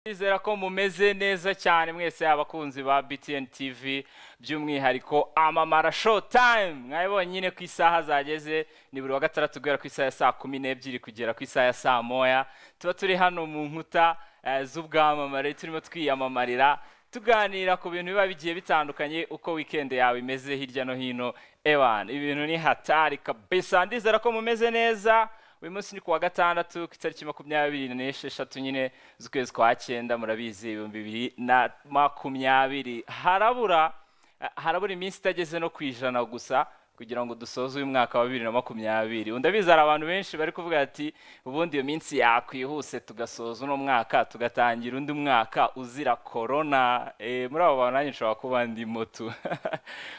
Ndizera ko mumeze neza cyane mwese abakunzi ba BTN TV by'umwihariko Amamara Show Time mwabibonye nyine ku isaha zageze ni buri wa gatandatu guhera ku isaha ya saa kumi n'ebyiri kugera ku isaha ya saa moya tuba turi hano mu nkuta eh, z'ubwamamare turimo twiyamamarira tuganira ku bintu biba bigiye bitandukanye uko weekend yawe imeze hirya no hino ewan ibi bintu ni hatari kabisa ndizera ko mumeze neza uyu munsi ni kuwa gatandatu ku itariki makumyabiri n'esheshatu nyine z'ukwezi kwa cyenda murabizi ibihumbi bibiri na makumyabiri harabura eh, harabura iminsi itageze no ku ijana gusa kugira ngo dusoze uyu mwaka wa bibiri na makumyabiri ndabizi hari abantu benshi bari kuvuga ati ubundi iyo minsi yakwihuse tugasoza uno mwaka tugatangira undi mwaka uzira korona Eh, muri abo bantu nanjye nshobora kuba ndimo tu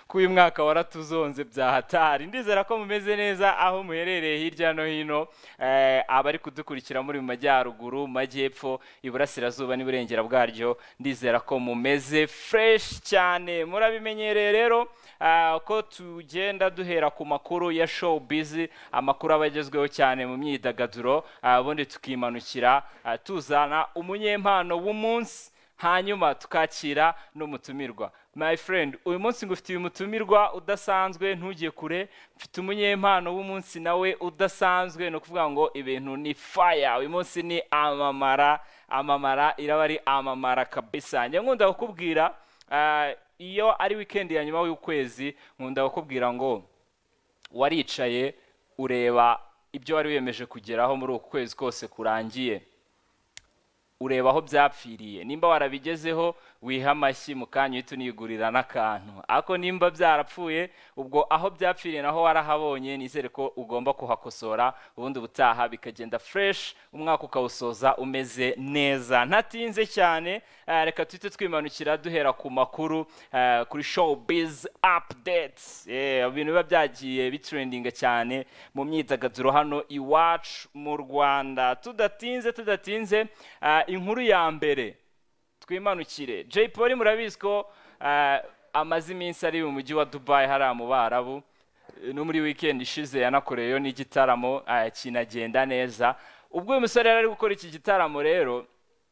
ko uyu mwaka waratuzonze bya hatari ndizera ko mumeze neza aho muherereye hirya no hino Eh, abari kudukurikira muri mu majyaruguru mu majyepfo iburasirazuba n'iburengera bwaryo ndizera ko mumeze fresh cyane murabimenyereye rero ah, ko tugenda duhera ku makuru ya showbiz amakuru aba agezweho cyane mu myidagaduro ah, ubundi tukimanukira ah, tuzana umunyempano w'umunsi hanyuma tukakira n'umutumirwa my friend uyu munsi ngufitiye umutumirwa udasanzwe ntujye kure mfite umunyempano w'umunsi nawe udasanzwe ni ukuvuga ngo ibintu ni faya uyu munsi ni amamara amamara iraba ari amamara kabisa njya nkunda kukubwira ah, iyo ari weekend ya nyuma y'ukwezi nkunda kukubwira ngo waricaye ureba ibyo wari wiyemeje kugeraho muri uku kwezi kose kurangiye ureba aho byapfiriye nimba warabigezeho wiha amashyi mu kanya uhita unigurira n'akantu ariko nimba byarapfuye ubwo aho byapfiriye naho warahabonye nizere ko ugomba kuhakosora ubundi ubutaha bikagenda fresh umwaka ukawusoza umeze neza ntatinze cyane eh, reka tuhite twimanukira duhera ku makuru eh, kuri showbiz updates Eh, ibintu biba byagiye bitrendinga cyane mu myidagaduro hano iwacu mu rwanda tudatinze tudatinze ah, inkuru ya mbere twimanukire jay polly murabizi ko ah, amaze iminsi ari mu mujyi wa dubayi hariya mu barabu Eh, no muri weekend ishize yanakoreyeyo n'igitaramo ah, kinagenda neza ubwo uyu musore yari ari gukora iki gitaramo rero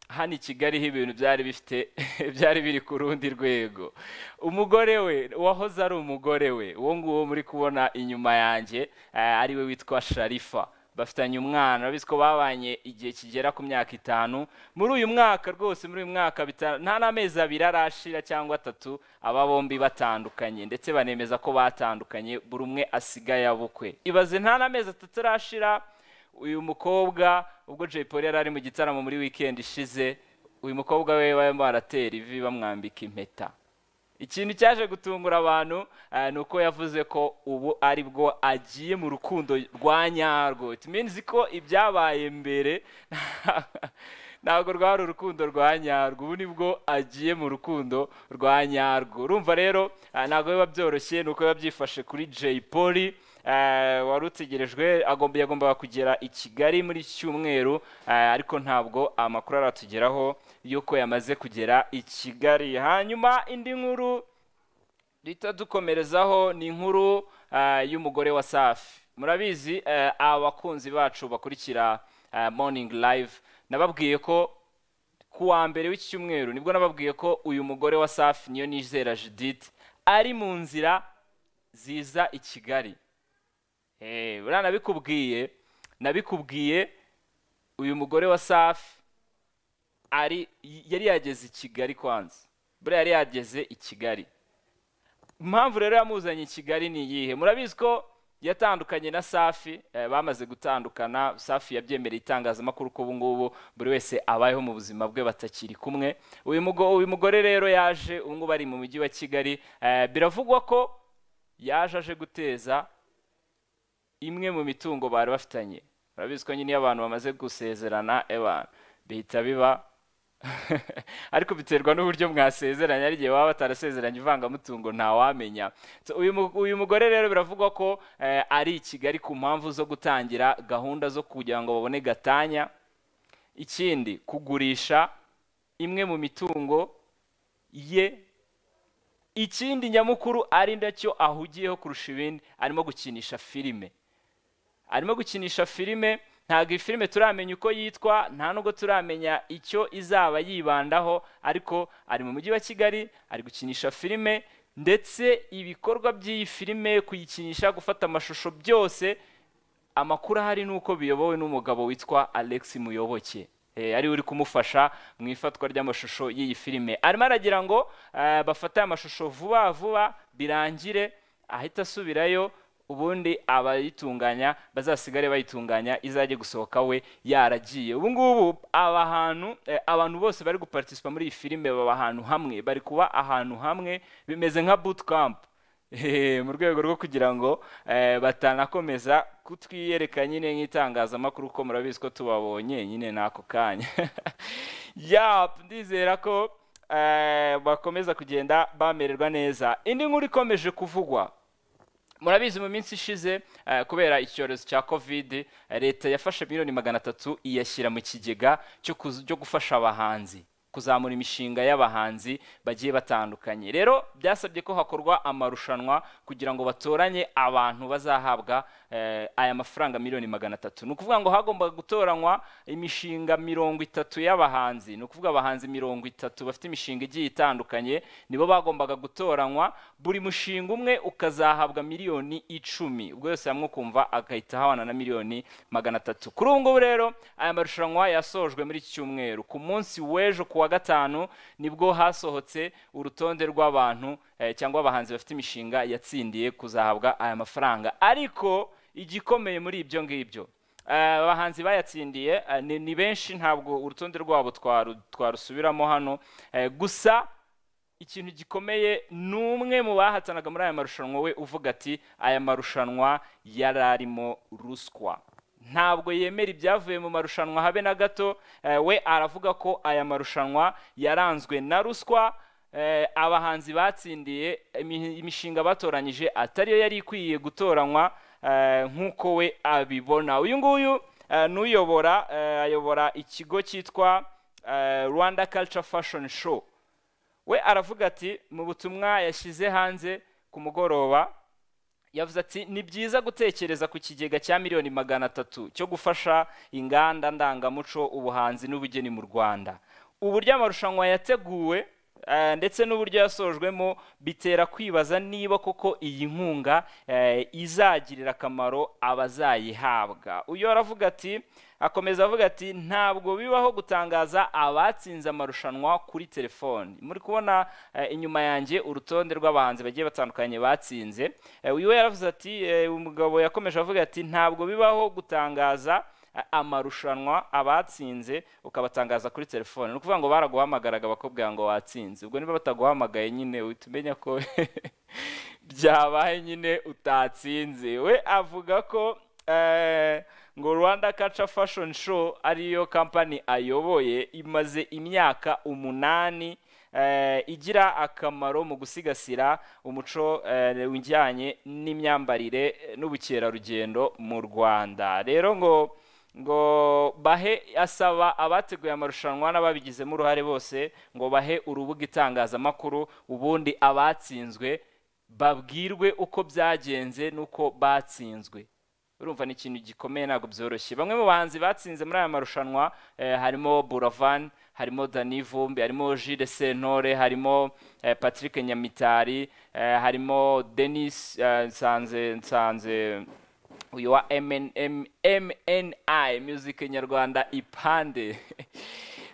hano i kigali ho ibintu byari bifite byari biri ku rundi rwego umugore we wahoze ari umugore we uwo nguwo muri kubona inyuma yanjye eh, ariwe witwa sharifa bafitanye umwana urabizi ko babanye igihe kigera ku myaka itanu muri uyu mwaka rwose muri uyu mwaka bita- nta n'amezi abiri arashira cyangwa atatu aba bombi batandukanye ndetse banemeza ko batandukanye buri umwe asigaye abukwe ibaze nta n'amezi atatu arashira uyu mukobwa ubwo Jay Polly yari ari mu gitaramo muri weekend ishize uyu mukobwa we barimo baratera ivi bamwambika impeta ikintu cyaje gutungura abantu eh, ni uko yavuze ko ubu ari bwo agiye mu rukundo rwa nyarwo it means ko ibyabaye mbere ntabwo rwari urukundo rwa nyarwo ubu nibwo agiye mu rukundo rwa nyarwo urumva rero ah, ntabwo biba byoroshye ni uko biba byifashe kuri Jay Polly Eh, wari utegerejwe agomba yagombaga kugera i kigali muri iki cyumweru eh, ariko ntabwo amakuru aratugeraho y'uko yamaze kugera i kigali hanyuma indi nkuru duhita dukomerezaho ni inkuru eh, y'umugore wa safi murabizi eh, abakunzi bacu bakurikira eh, morning live nababwiye ko ku wa mbere w'iki cyumweru nibwo nababwiye ko uyu mugore wa safi niyo nizera judith ari mu nzira ziza i kigali Eh, buriya nabikubwiye nabikubwiye uyu mugore wa safi ari yari yageze i kigali kwanza buriya yari yageze i kigali impamvu rero yamuzanye i kigali ni iyihe murabizi ko yatandukanye na safi eh, bamaze gutandukana safi yabyemereye itangazamakuru ko ubu ngubu buri wese abayeho mu buzima bwe batakiri kumwe uyu mugo- uyu mugore rero yaje ubu ngubu ari mu mujyi wa kigali eh, biravugwa ko yaje aje guteza imwe mu mitungo bari bafitanye urabizi ko nyine iyo abantu bamaze gusezerana ewa bihita biba ariko biterwa n'uburyo mwasezeranye ari igihe baba batarasezeranye ivangamutungo ntawamenya So, uyu mu- uyu mugore rero biravugwa ko eh, ari i kigali ku mpamvu zo gutangira gahunda zo kugira ngo babone gatanya ikindi kugurisha imwe mu mitungo ye ikindi nyamukuru ari nacyo ahugiyeho kurusha ibindi arimo gukinisha filime arimo gukinisha filime ntabwo iyi filime turamenya uko yitwa nta nubwo turamenya icyo izaba yibandaho ariko ari mu mujyi wa kigali ari gukinisha filime ndetse ibikorwa by'iyi filime kuyikinisha gufata amashusho byose amakuru ahari ni uko biyobowe n'umugabo witwa alex muyoboke Eh, ari uri kumufasha mu ifatwa ry'amashusho y'iyi filime arimo aragira ngo eh, bafate amashusho vuba vuba birangire ahita asubirayo ubundi abayitunganya bazasigare bayitunganya izajye gusohoka we yaragiye ubu ngubu aba hantu eh, abantu bose bari gupartisipa muri iyi filime baba ahantu hamwe bari kuba ahantu hamwe bimeze nka boot camp Eh, mu rwego rwo kugira ngo eh, batanakomeza kutwiyereka nyine nk'itangazamakuru ko murabizi ko tubabonye nyine n'ako kanya yap ndizera ko eh, bakomeza kugenda bamererwa neza indi nkuru ikomeje kuvugwa murabizi mu minsi ishize eh, kubera icyorezo cya covid eh, leta yafashe miliyoni magana atatu iyashyira mu kigega cyo kuz- cyo gufasha abahanzi kuzamura imishinga y'abahanzi bagiye batandukanye rero byasabye ko hakorwa amarushanwa kugira ngo batoranye abantu bazahabwa eh, aya mafaranga miliyoni magana atatu ni ukuvuga ngo hagombaga gutoranywa imishinga mirongo itatu y'abahanzi ni ukuvuga abahanzi mirongo itatu bafite imishinga igiye itandukanye nibo bagombaga gutoranywa buri mushinga umwe ukazahabwa miliyoni icumi ubwo yose hamwe ukumva agahita ahabana na miliyoni magana atatu kuri ubu ngubu rero aya marushanwa yasojwe muri iki cyumweru ku munsi w'ejo ku wa gatanu nibwo hasohotse urutonde rw'abantu eh, cyangwa abahanzi bafite imishinga yatsindiye kuzahabwa aya mafaranga ariko igikomeye muri ibyo ngibyo Eh, abahanzi bayatsindiye eh, ni- ni benshi ntabwo urutonde rwabo twaru- twarusubiramo hano Eh, gusa ikintu gikomeye ni umwe mu bahatanaga muri aya marushanwa we uvuga ati aya marushanwa yari arimo ruswa ntabwo yemera ibyavuye mu marushanwa habe na gato eh, we aravuga ko aya marushanwa yaranzwe na ruswa eh, abahanzi batsindiye imi- imishinga batoranyije atariyo yari ikwiye gutoranywa eh, nk'uko we abibona uyu nguyu eh, ni uyobora eh, ayobora ikigo cyitwa eh, rwanda culture fashion show we aravuga ati mu butumwa yashyize hanze ku mugoroba yavuze ati ni byiza gutekereza ku kigega cya miliyoni magana atatu cyo gufasha inganda ndangamuco ubuhanzi n'ubugeni mu rwanda uburyo amarushanwa yateguwe eh, ndetse n'uburyo yasojwemo bitera kwibaza niba koko iyi nkunga eh, izagirira akamaro abazayihabwa uyu aravuga ati akomeza avuga ati ntabwo bibaho gutangaza abatsinze amarushanwa kuri telefoni muri kubona eh, inyuma yanjye urutonde rw'abahanzi bagiye batandukanye batsinze Eh, uyu we yaravuze ati eh, umugabo yakomeje avuga ati ntabwo bibaho gutangaza eh, amarushanwa abatsinze ukabatangaza kuri telefoni ni ukuvuga ngo baraguhamagaraga bakubwira ngo watsinze ubwo niba bataguhamagaye nyine uhita umenya ko byabaye nyine utatsinze we avuga ko eh, ngo rwanda kaca fashion show ariyo kampani ayoboye imaze imyaka umunani eh, igira akamaro mu gusigasira umuco eh, ujyanye n'imyambarire eh, n'ubukerarugendo mu rwanda rero ngo ngo bahe asaba abateguye amarushanwa n'ababigizemo uruhare bose ngo bahe urubuga itangazamakuru ubundi abatsinzwe babwirwe uko byagenze n'uko batsinzwe urumva ni ikintu gikomeye ntabwo byoroshye bamwe mu bahanzi batsinze muri aya marushanwa eh, harimo buravan harimo dani vumbi harimo Jules sentore harimo eh, patrick nyamitari eh, harimo denis eh, nsanze nsanze uyu wa MNM, mni music nyarwanda ipande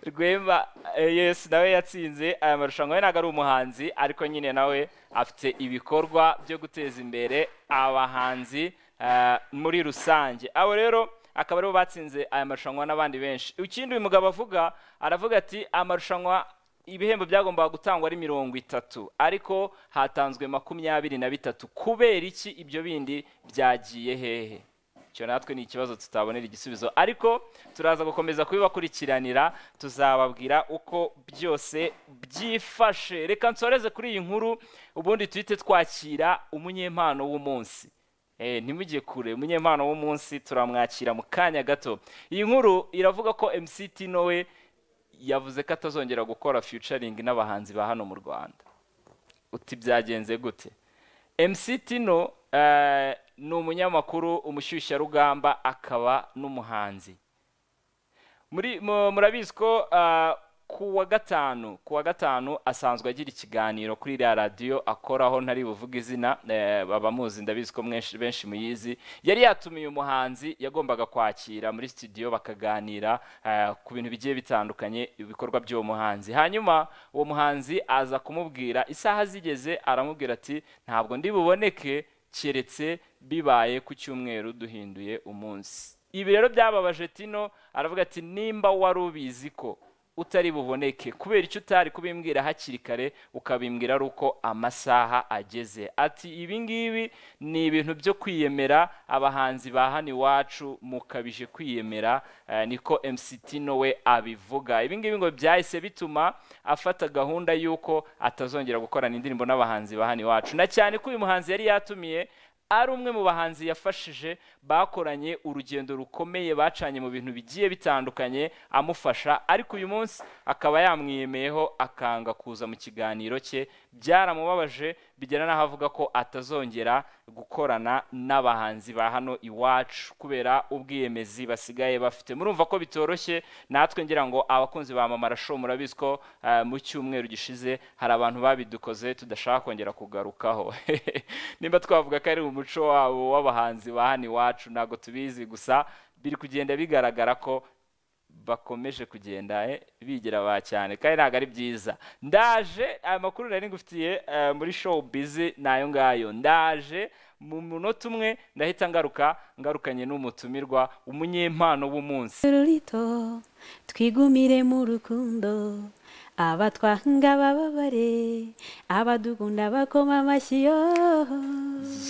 rwemba eh, yes nawe yatsinze aya marushanwa we ntabwo ari umuhanzi ariko nyine nawe afite ibikorwa byo guteza imbere abahanzi eh, muri rusange abo rero akaba aribo batsinze aya marushanwa n'abandi benshi ikindi uyu mugabo avuga aravuga ati amarushanwa ibihembo byagombaga gutangwa ari mirongo itatu ariko hatanzwe makumyabiri na bitatu kubera iki ibyo bindi byagiye hehe icyo natwe ni ikibazo tutabonera igisubizo ariko turaza gukomeza kubibakurikiranira tuzababwira uko byose byifashe reka nsoreze kuri iyi nkuru ubundi duhite twakira umunyempano w'umunsi Eh, ntimujye kure umunyempano w'umunsi turamwakira mu kanya gato iyi nkuru iravuga ko mc tino we yavuze ko atazongera gukora featuring n'abahanzi ba hano mu rwanda uti byagenze gute mc tino eh, eh, ni umunyamakuru umushyushyarugamba akaba n'umuhanzi muri mu- murabizi ko ah, ku wa gatanu ku wa gatanu asanzwe agira ikiganiro kuri iriya radiyo akoraho ntari buvuge izina eh, abamuzi ndabizi ko mwenshi- benshi muyizi yari yatumiye umuhanzi yagombaga kwakira muri studio bakaganira eh, ku bintu bigiye bitandukanye ibikorwa by'uwo muhanzi hanyuma uwo muhanzi aza kumubwira isaha zigeze aramubwira ati ntabwo ndi buboneke keretse bibaye ku cyumweru duhinduye umunsi ibi rero byababaje tino aravuga ati nimba wari ubizi ko utari buboneke kubera icyo utari kubimbwira hakiri kare ukabimbwira ari uko amasaha ageze ati ibi ngibi ni ibintu byo kwiyemera abahanzi ba hano iwacu mukabije kwiyemera eh, niko mct we abivuga ibi ngibi ngo byahise bituma afata gahunda y'uko atazongera gukorana indirimbo n'abahanzi ba hano iwacu na cyane ko uyu muhanzi yari yatumiye ari umwe mu bahanzi yafashije bakoranye urugendo rukomeye bacanye mu bintu bigiye bitandukanye amufasha ariko uyu munsi akaba yamwiyemeyeho akanga kuza mu kiganiro cye byaramubabaje bigera n'aho avuga ko atazongera gukorana n'abahanzi ba hano iwacu kubera ubwiyemezi basigaye bafite murumva ko bitoroshye natwe ngira ngo abakunzi ba mama show murabizi ko eh, mu cyumweru gishize hari abantu babidukoze tudashaka kongera kugarukaho nimba twavuga ko ari umuco wabo w'abahanzi ba hano iwacu ntabwo tubizi gusa biri kugenda bigaragara ko bakomeje kugenda eh, bigira ba cyane kandi ntabwo ari byiza ndaje amakuru nari ngufitiye eh, muri show bizi nayo ngayo ndaje mu munota umwe ndahita ngaruka ngarukanye n'umutumirwa umunyempano w'umunsi rurito twigumire mu rukundo abatwanga bababare abadukunda bakoma amashyi yo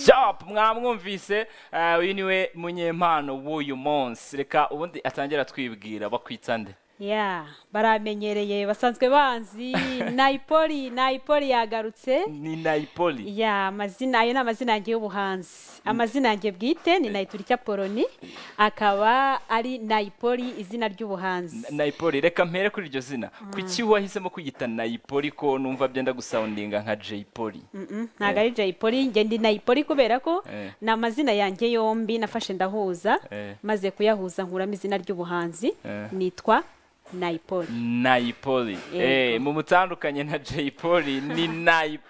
Yup, mwamwumvise eh, uyu niwe munyempano w'uyu munsi reka ubundi atangira twibwira bakwita nde ya baramenyereye basanzwe banzi nayipoli nayipoli yagarutse ni nayipoli ya amazina ayo ni amazina yanjye y'ubuhanzi amazina yanjye bwite ni nayiturika poloni akaba ari nayipoli izina ry'ubuhanzi nayipoli reka mpere kuri iryo zina kuki wahisemo kwiyita nayipoli ko numva byenda gusawundinga nka jayipoli Mm-mm, ntabwo ari jay polly njye ndi nayipoli kubera ko Eh. ni amazina yanjye yombi nafashe ndahuza Eh. maze kuyahuza nkuramo izina ry'ubuhanzi Eh. nitwa nayipoli nayipoli Yego. Eh, mu mutandukanye na jayipoli ni nayipoli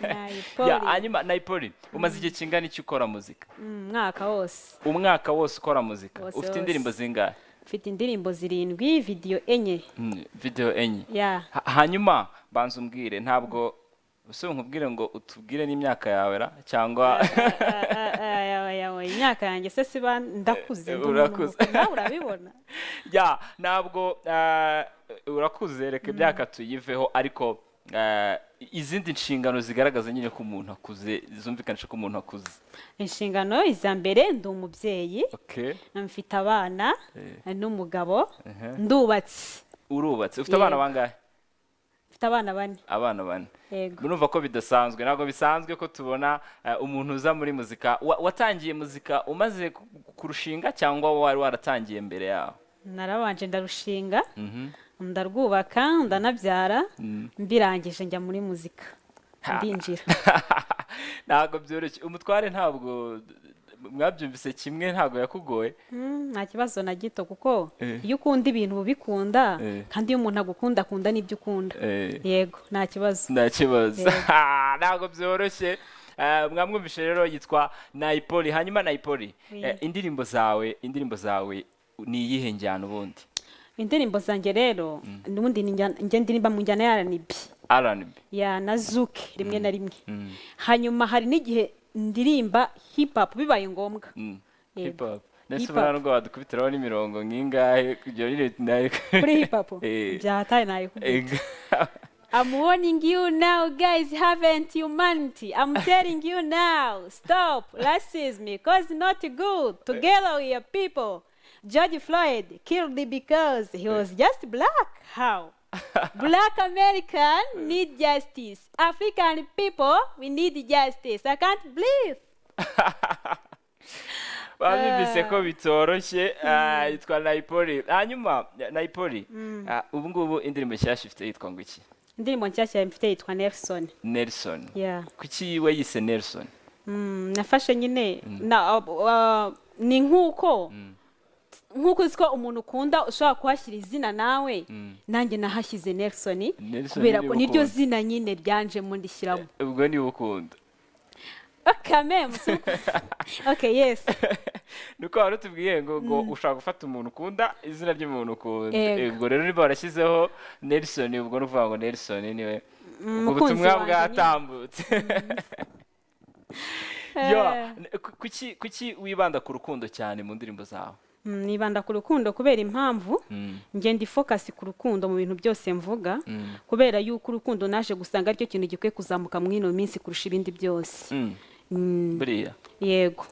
Nayipoli. Ya, hanyuma nayipoli umaze igihe kingana iki ukora muzika umwaka wose umwaka wose ukora muzika Wose, ufite wose. indirimbo zingahe mfite indirimbo zirindwi vidiyo enye Mm, video enye ya Ha- hanyuma banza umbwire ntabwo ese nkubwire ngo utubwire n'imyaka yawe ra cyangwa Ah, ah, yawe, yawe, imyaka yanjye se siba ndakuze Eh, ndi umuntu urakuze. mukuru. nawe urabibona ya ntabwo eh, urakuze reka imyaka tuyiveho ariko eh, izindi nshingano zigaragaza nyine ko umuntu akuze zumvikanisha ko umuntu akuze inshingano iza mbere ndi umubyeyi okay mfite abana Eh. n'umugabo Ehe. ndubatse urubatse ufite Yego. abana bangahe mfite abana bane abana bane yego numva ko bidasanzwe ntabwo bisanzwe ko tubona eh, umuntu uza muri muzika Wa- watangiye muzika umaze ku- kurushinga cyangwa wari waratangiye mbere yawe narabanje ndarushinga Mhm. ndarwubaka ndanabyara Mm. mbirangije njya muri muzika ndinjira ntabwo byoroshye umutware ntabwo mwabyumvise kimwe ntabwo yakugoye Mm, nta kibazo na gito kuko Eh. iyo ukunda ibintu ubikunda Eh. kandi iyo umuntu agukunda akunda n'ibyo ukunda yego nta kibazo nta kibazo ntabwo byoroshye Eh, mwamwumvishe rero yitwa nayipoli hanyuma nayipoli Oui. eh, indirimbo zawe indirimbo zawe ni iyihe njyana ubundi indirimbo zanjye rero n'ubundi ni njyana- njye ndirimba mu njyana ya ranibi rnb ya na zuke rimwe na rimwe hanyuma hari n'igihe ndirimba hip hop bibaye ngombwa Yego. hip hop ndetse Hip hop. ubona rwa dukubitiraho n'imirongo nk'ingahe kugira ngo nyine kuri hip hop Eh. byahataye nayikubwira I'm warning you now, guys. Haven't humanity? I'm telling you now. Stop racism, cause not good. Together we are people. George Floyd killed because he was just black. How? black American need justice. African people, we need justice. I can't believe. banyumvise ko bitoroshye ah, yitwa nayipoli hanyuma nayipoli ah, ubu ngubu indirimbo nshyashya ifite yitwa ngo iki Ndirimbo nshyashya mfite yitwa Nelson. nelson Yeah. kuki we yise nelson Mm, nafashe nyine na uh, uh, ni nk'uko nk'uko uzi ko umuntu ukunda ushobora kuhashyira izina nawe nanjye nahashyize nelson Nelson kubera ni ko niryo ubukunda. zina nyine ryanjemo ndishyiramo ubwo ni ukunda okame ok yes nuko wari utubwiye ngo ngo ushaka gufata umuntu ukunda izina ry'umuntu ukunda Yego. ubwo rero niba warashyizeho nelson ubwo ni ukuvuga ngo nelson niwe ubwo umukunzi butumwa wanjye nyine. bwatambutse yo Eh. n- ku- kuki kuki wibanda ku rukundo cyane mu ndirimbo zawe Mm, nibanda ku rukundo kubera impamvu Mm. njye ndi focus ku rukundo mu bintu byose mvuga Mm. kubera yuko urukundo naje gusanga aricyo kintu gikwiye kuzamuka muri ino minsi kurusha ibindi byose Mm. Mm, buriya yego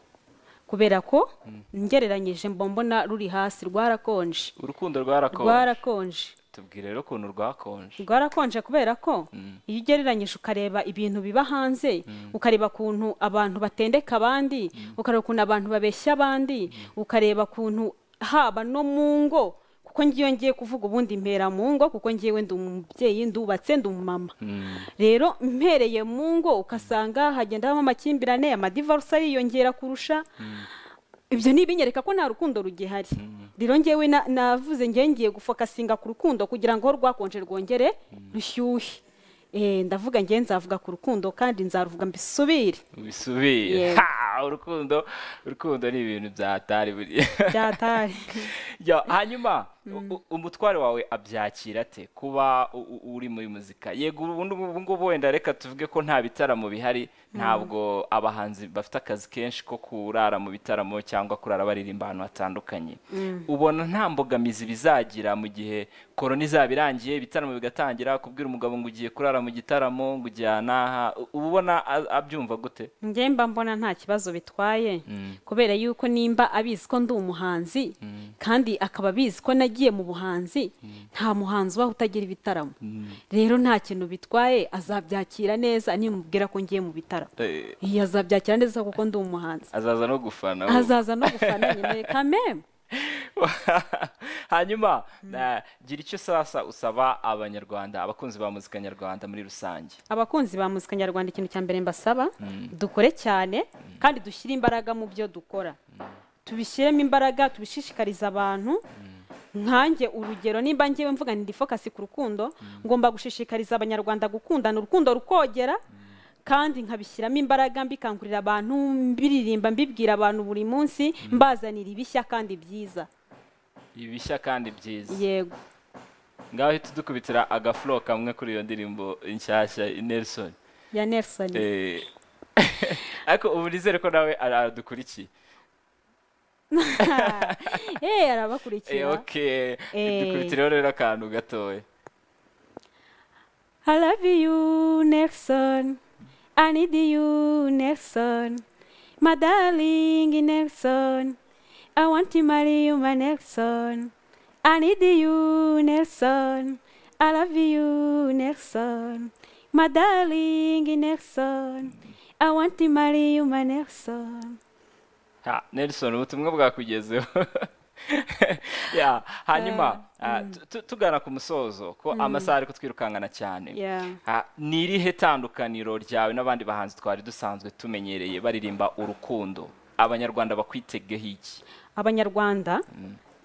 kubera ko ngereranyije mba mbona ruri hasi rwarakonje urukundo rwarakonje rwarakonje tubwire rero ukuntu rwakonje rwarakonje kubera ko iyo ugereranyije ukareba ibintu biba hanze ukareba ukuntu abantu batendeka abandi ukareba ukuntu abantu babeshya abandi ukareba ukuntu haba no mu ngo kuko ngiyo ngiye kuvuga ubundi mpera mu ngo kuko ngiyewe ndi umubyeyi ndubatse ndi umumama Mm. rero mpereye mu ngo ugasanga hagenda habamo amakimbirane amadivarusi ariyongera kurusha ibyo nibinyereka ko nta rukundo rugihari rero ngewe na- navuze ngewe ngiye gufokasinga ku rukundo kugira ngo aho rwakonje rwongere rushyuhe Eh, ndavuga ngewe nzavuga ku rukundo kandi nzaruvuga mbisubire ubisubire Yego. Ha! urukundo urukundo ni ibintu byatari buriya byatari Ya, hanyuma u- u- umutware wawe abyakira ate kuba u- u- uri muri muzika yego ubundi ubu ngubu wenda reka tuvuge ko nta bitaramo bihari ntabwo abahanzi bafite akazi kenshi ko kurara mu bitaramo cyangwa kurara baririmba ahantu hatandukanye ubona nta mbogamizi bizagira mu gihe korona izaba irangiye ibitaramo bigatangira kubwira umugabo ngo ugiye kurara mu gitaramo ngo ujya n'aha u- uba ubona a- abyumva gute ngewe mba mbona nta kibazo bitwaye kubera yuko nimba abizi ko ndi umuhanzi kandi akaba abizi ko nagiye mu buhanzi nta muhanzi ubaho utagira ibitaramo rero nta kintu bitwaye azabyakira neza nimubwira ko ngiye mu bitaramo Eh, iyi azabyakira neza kuko ndi umuhanzi azaza no gufana we. azaza no gufana nyine kameme hanyuma na- gira icyo sasa usaba abanyarwanda abakunzi ba muzika nyarwanda muri rusange abakunzi ba muzika nyarwanda ikintu cya mbere mbasaba dukore cyane kandi dushyire imbaraga mu byo dukora tubishyiremo imbaraga tubishishikarize abantu nkanjye urugero nimba ngewe mvuga ndi focus ku rukundo ngomba gushishikariza abanyarwanda gukundana urukundo rukogera kandi nkabishyiramo imbaraga mbikangurira abantu mbiririmba mbibwira abantu buri munsi mbazanira ibishya kandi byiza ibishya kandi byiza yego ngaho uhita udukubitira agafuro kamwe kuri iyo ndirimbo nshyashya nelson ya nelson Eh, ariko ubu nizere ko nawe ara- aradukurikiye Eh, Eh, arabakurikira ok dukubitireho rero akantu gatoya I love you, Nelson. I need you, Nelson. My darling, Nelson. I want to marry you, my Nelson. I need you, Nelson. I love you, Nelson. My darling, Nelson. I want to marry you, my Nelson. Ha, Nelson ubutumwa bwakugezeho Ya, hanyuma ah, tu- tu- tugana ku musozo ko amasaha ari kutwirukankana cyane Yeah. Ah, ni irihe tandukaniro ryawe n'abandi bahanzi twari dusanzwe tumenyereye baririmba urukundo abanyarwanda bakwitegeho iki abanyarwanda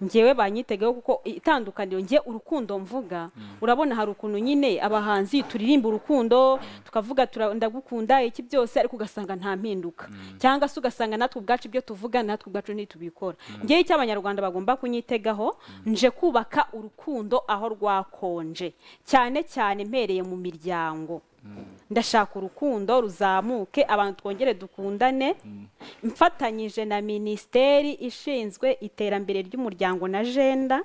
ngewe banyitegeho kuko itandukaniro nge urukundo mvuga urabona hari ukuntu nyine abahanzi turirimba urukundo tukavuga tura- ndagukunda iki byose ariko ugasanga nta mpinduka cyangwa se ugasanga natwe ubwacu ibyo tuvuga natwe ubwacu ntitubikora ngewe icyo abanyarwanda bagomba kunyitegaho nje kubaka urukundo aho rwakonje cyane cyane mpereye mu miryango ndashaka urukundo ruzamuke abantu twongere dukundane mfatanyije na minisiteri ishinzwe iterambere ry'umuryango na jenda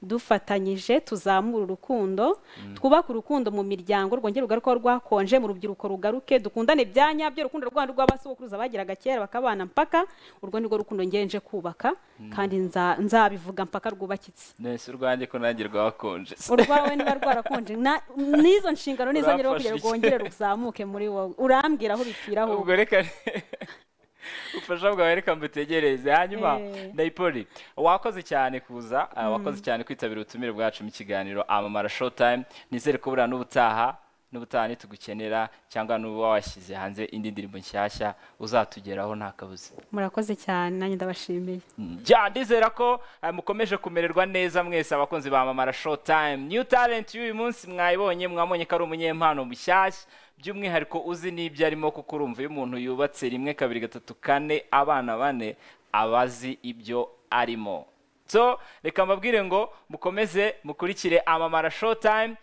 dufatanyije tuzamura urukundo twubake urukundo mu miryango rwongere rugaruka rwakonje mu rubyiruko rugaruke dukundane bya nyabyo urukundo rwanda rw'abasogokuruza bagiraga kera bakabana mpaka urwo ni rwo rukundo ngeye nje kubaka kandi nza- nzabivuga mpaka rwubakitse nese urwanjye ko nanjye rwakonje urwawe niba rwarakonje na- n'izo nshingano nizo nyine kugira Urafashe iki? ngo rwongere ruzamuke muri wowe urambwira aho bipfira ahubwo ubwo reka ubufasha bwawe reka mbutegereze hanyuma Eh. nayipoli wakoze cyane kuza ah, wakoze cyane kwitabira ubutumire bwacu mu kiganiro amamara showtime nizere ko buriya n'ubutaha n'ubutaha tugukenera cyangwa n'uba washyize hanze indi ndirimbo nshyashya uzatugeraho nta kabuza murakoze cyane nanjye ndabashimiye njya ndizera ko eh, mukomeje kumererwa neza mwese abakunzi ba mamara show time new talent y'uyu munsi mwayibonye mwabonye ko ari umunyempano mushyashya by'umwihariko uzi n'ibyo arimo kuko urumva iyo umuntu yubatse rimwe kabiri gatatu kane abana bane aba azi ibyo arimo so reka mbabwire ngo mukomeze mukurikire amamara show time